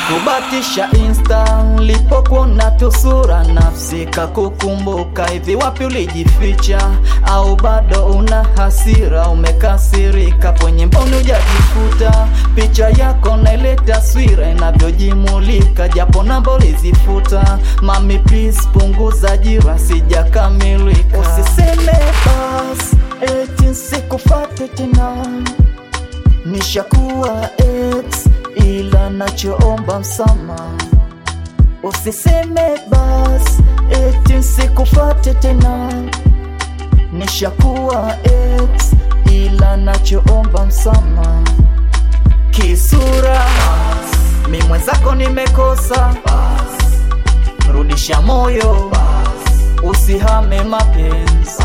Sikubatisha insta lipokuona tu sura nafsi kakukumbuka. Hivi wapi ulijificha? Au bado una hasira umekasirika? Kwenye mboni hujajifuta picha yako na ile taswira inavyojimulika, japo namba ulizifuta. Mami please punguza jira, sijakamilika. Usiseme bas eti sikufate tena nishakuwa ex ila nachoomba msamaha. Usiseme bas eti sikufate tena, nishakuwa ex ila nachoomba msamaha. Kisura mi mwenzako nimekosa, rudisha moyo, usihame mapenzi.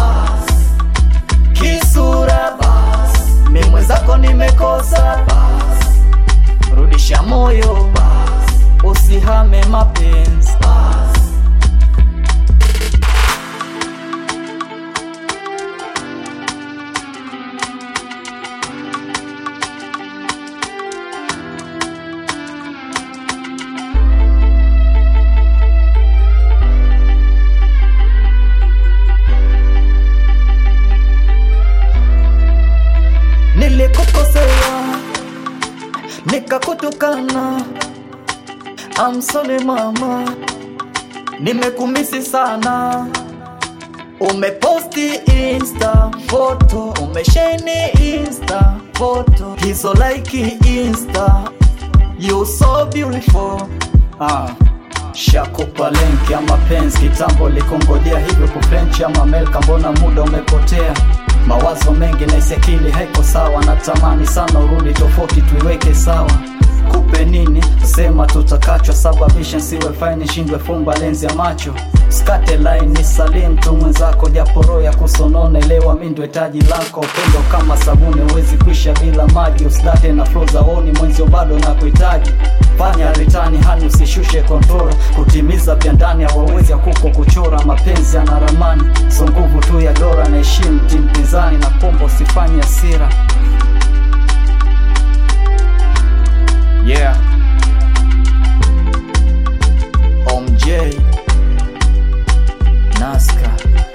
Kisura mi mwenzako nimekosa, rudisha moyo, usihame mapenzi. Nilikukosea nikakutukana, I'm sorry mama, nimekumisi sana. Umeposti insta photo, umesheni insta photo, hizo like insta, you so beautiful ah. Shakupa link ya mapenzi kitambo, likongojea hivyo kufrenchi ama Amerika, mbona muda umepotea? Mawazo mengi na isekili haiko sawa, natamani sana urudi tofauti, tuiweke sawa. Kupe nini sema tutakachwa, sababisha siwe faini, shindwe fumba lenzi ya macho skate line ni salim tu mwenzako, japo roho ya kusonona, elewa mi ndo hitaji lako. Upendo kama sabuni huwezi kuisha bila maji, usidate na flow za oni mwenzio bado na kuhitaji. Fanya ritani hani usishushe kontrola, kutimiza vya ndani hawawezi ya kuko kuchora. Mapenzi yana ramani, so nguvu tu ya dora, na heshimu timu pinzani na pombo, usifanye hasira. Yeah. OMJ Nazca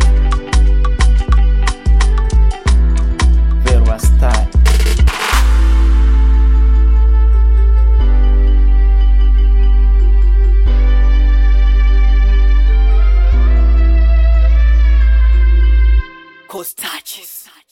Vera Style Costaches.